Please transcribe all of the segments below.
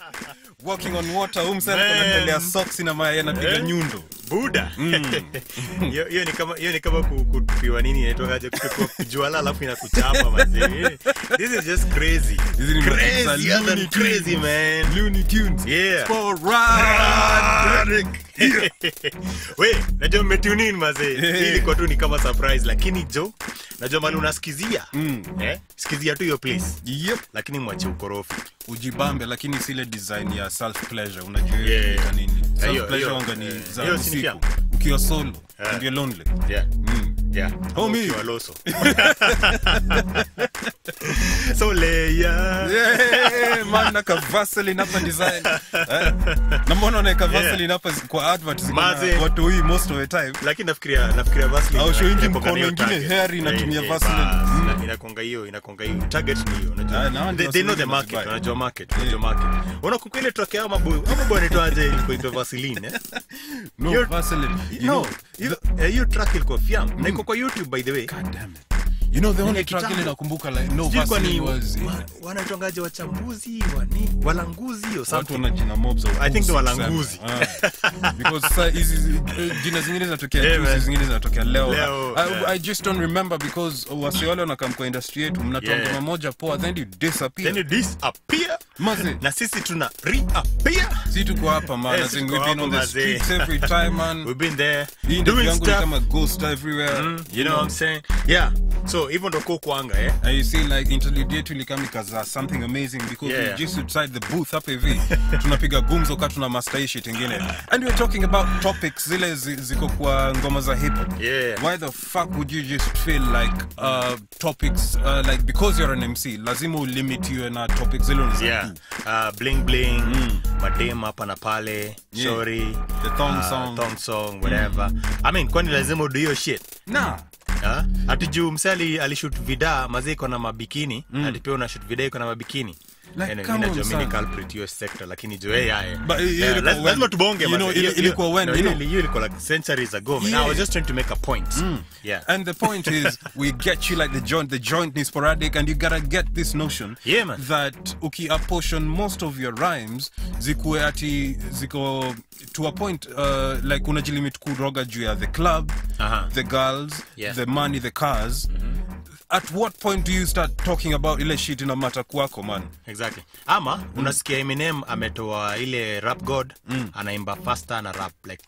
walking on water huu msana Man. anatolea socks na maya anapiga Eh? nyundo buda hiyo hiyo ni kama hiyo ni kama ku- kutupiwa nini inaitwaje kutupiwa juala alafu inakuchapa mazee this is just crazy Hizi ni crazy za other Looney crazy Tunes. man Looney Tunes Yeah. Sporadic. we najua mmetune in mazee Eh. hii ilikuwa tu ni kama surprise lakini jo najua mali unasikizia Mm. eh? sikizia tu hiyo place Yep. lakini mwache ukorofi ujibambe lakini sile design ya self pleasure unajua Yeah. yeah. yeah. nini hiyo- self pleasure hiyo- wanga ni eh, za hiyo si ni usiku filamu. ukiwa solo Yeah. ndio lonely yeah. mm. Yeah. Homie. Ukiwa loso. so leya Yeah, man naka vaseline hapa design eh? na mbona unaweka vaseline hapa zi- kwa advert ziko na Maze. watu hii most of the time lakini nafikiria nafikiria Vaseline Au show ingi inakuanga mkono hiyo ingine target. hairy inatumia Eh, eh, Vaseline. bas, Mm. ina- inakuanga hiyo inakuanga hiyo target ni hiyo unajua Ah, na hao ndio they, they know the Vaseline market wanazibaya. wanajua market wanajua market unakumbuka ile track yao maboy ama boy anaitwaje ilikuwa inaitwa Vaseline eh no You're- vaseline you no know, hiyo eh, hiyo track ilikuwa fiam na iko kwa YouTube by the way God damn it. You know the only Ile track ile kitambo. nakumbuka like no Sijui kwa ni Vaseline was wa- wanaitongaje wachambuzi wani walanguzi or watu something wana jina mob za I think ni upuzi walanguzi. kusema. Ah. because sa hizi eh, jina zingine zinatokea Yeah, juzi man. zingine zinatokea leo, Leo, I, yeah. I just don't remember because wasi wale wanakam kwa industry yetu mnatoa Yeah. ngoma moja poa then you disappear then you disappear Maze. na sisi tuna reappear si tuko hapa man Eh, as si in tuko we've been hapa, on the mazee. streets every time man we've been there hii ndio doing yangu ni stuff kama ghost everywhere you know what I'm saying yeah so hivyo ndo kwa kuanga eh And you see like interlude yetu ilikama ikaza something amazing because Yeah. we just outside the booth hapa hivi tunapiga gumzo ka tuna master hii shit ingine and we're talking about topics zile zi- ziko kwa ngoma za hip hop Yeah. why the fuck would you just feel like uh, topics uh, like because you're an MC lazima ulimit you na topics zile unaweza yeah do. uh, bling bling madem hapa na pale Yeah. shori The thong uh, song. thong song whatever i mean kwani lazima udo hiyo shit nah Ha? ati juu msali alishut vida mazee iko na mabikini ati pia una shoot vida iko na mabikini Like, Anyway, come mi on, najua mi son. ni culprit hiyo sector lakini juu yeye yaye But hiyo Yeah, ilikuwa laz- when- lazima tubonge you mazee. know, Hiyo- ili- hiyo- ilikuwa when, no, you hiyo- know. hiyo ilikuwa like centuries ago man. I Yeah. was just trying to make a point yeah And the point is, we get you like the joint. The joint is sporadic, and you gotta get this notion Yeah, man. that uki apportion most of your rhymes zikuwe ati ziko to a point uh, like unajilimit kuroga juu ya the club, Aha. the girls, Yeah. the money, the cars. At what point do you start talking about ile shit ina mata kwako man? exactly ama unasikia eminem ametoa ile rap god anaimba faster na rap like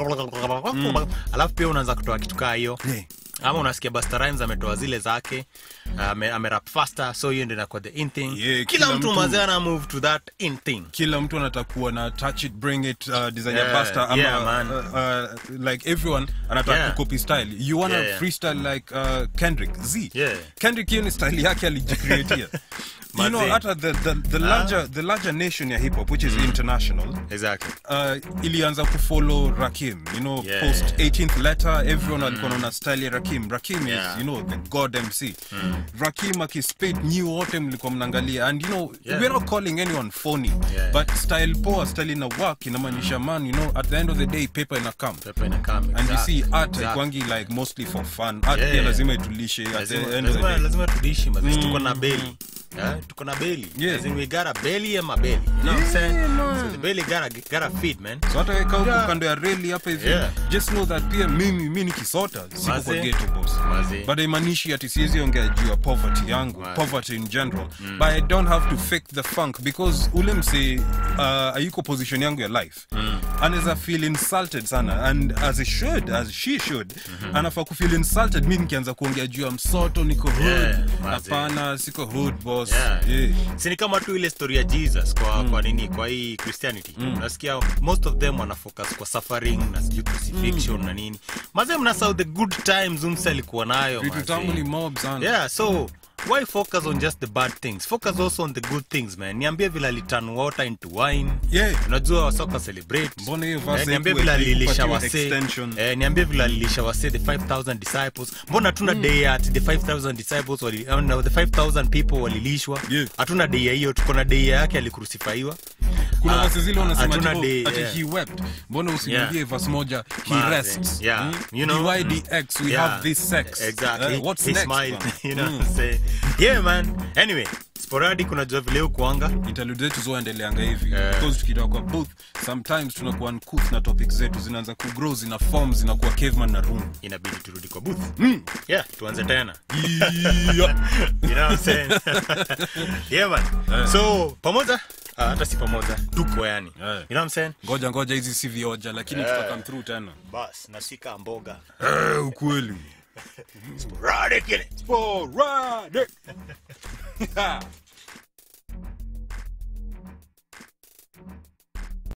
alafu pia unaanza kutoa kitu kaa hiyo Yeah. ama unasikia Busta Rhymes ametoa zile zake ame, amerap faster so hiyo ndio inakuwa the in thing Yeah, kila, kila mtu mtu- mazee ana move to that in thing kila mtu anataka kuwa na touch it bring it uh, design Yeah, ya pasta ama yeah, man. uh, uh, like everyone anataka Yeah. kucopy style you wanna Yeah, yeah. freestyle like uh, Kendrick Z Yeah. Kendrick hiyo ni style yake alijicreatia you know Mazee. hata the, the, the larger the larger nation ya hip hop which is international exactly uh, ilianza kufollow Rakim you know Yeah. post 18th letter everyone alikuwa naona style ya Rakim Rakim Yeah. is you know the god MC Rakim akispit new wote mlikuwa mnaangalia and you know Yeah. we're not calling anyone phony Yeah. but style poa style ina work inamaanisha man you know at the end of the day paper ina come Pepe ina come, and you exactly, see art exactly. haikwangi like mostly for fun art Yeah, pia yeah. lazima itulishe at the lazima, end of the lazima, day lazima tudishi mazi tuko na beli Yeah, tuko na belly Yeah. As in we got a belly and my belly you know what I'm saying so the belly gotta gotta feed man so hata weka huko Yeah. kando ya reli hapa hivi Yeah. just know that pia mimi mi nikisota siko kwa Mazee. ghetto boss Mazee. but haimaanishi ati siwezi ongea juu ya poverty yangu Mazee. poverty in general but i don't have to fake the funk because ule mse uh, ayuko position yangu ya life anaweza feel insulted sana and as it should as she should anafaa kufeel insulted mi nikianza kuongea juu ya msoto niko hood Yeah, mazee. hapana siko hood boss Yeah. Yeah. si ni kama tu ile story ya jesus kwa, kwa nini kwa hii christianity unasikia most of them wana focus kwa suffering na sijui crucifixion na nini mazee mnasau the good times umse alikuwa nayo vitu mazee. tamu ni mob sana yeah so why focus on just the bad things focus also on the good things man niambie vile aliturn water into wine Yeah. unajua wasoka celebrate Mbona hiyo verse eh, niambie haikuwa vile alilisha ikipatiwa wase extension? eh, niambie vile alilisha wase the 5000 disciples mbona hatuna day at the 5000 disciples wali, uh, no, the 5000 people walilishwa Yeah. hatuna day ya hiyo tuko na day yake alikrusifiwa kuna Ah, vasi zile wanasema hatuna ati, day, oh, ati yeah. he wept mbona usimwambie Yeah. verse moja he Maze, rests yeah, Hmm? you know, dydx we Yeah, have this sex exactly Eh, what's he next smiled man? you know what I'm saying yeah man anyway sporadic unajua vile ukuanga interlude zetu zoendeleanga hivi because tukitoka kwa booth sometimes tunakuwa uncouth na topic zetu zinaanza kugrow zina form zinakuwa caveman na room inabidi turudi kwa booth yeah tuanze tena yeah. you know what I'm saying? yeah man so pamoja ah, hata si pamoja tuko yani you know what I'm saying? ngoja ngoja hizi si vioja lakini yeah. tutakam through tena bas nasika mboga eh, ukweli sporadic ile Sporadic.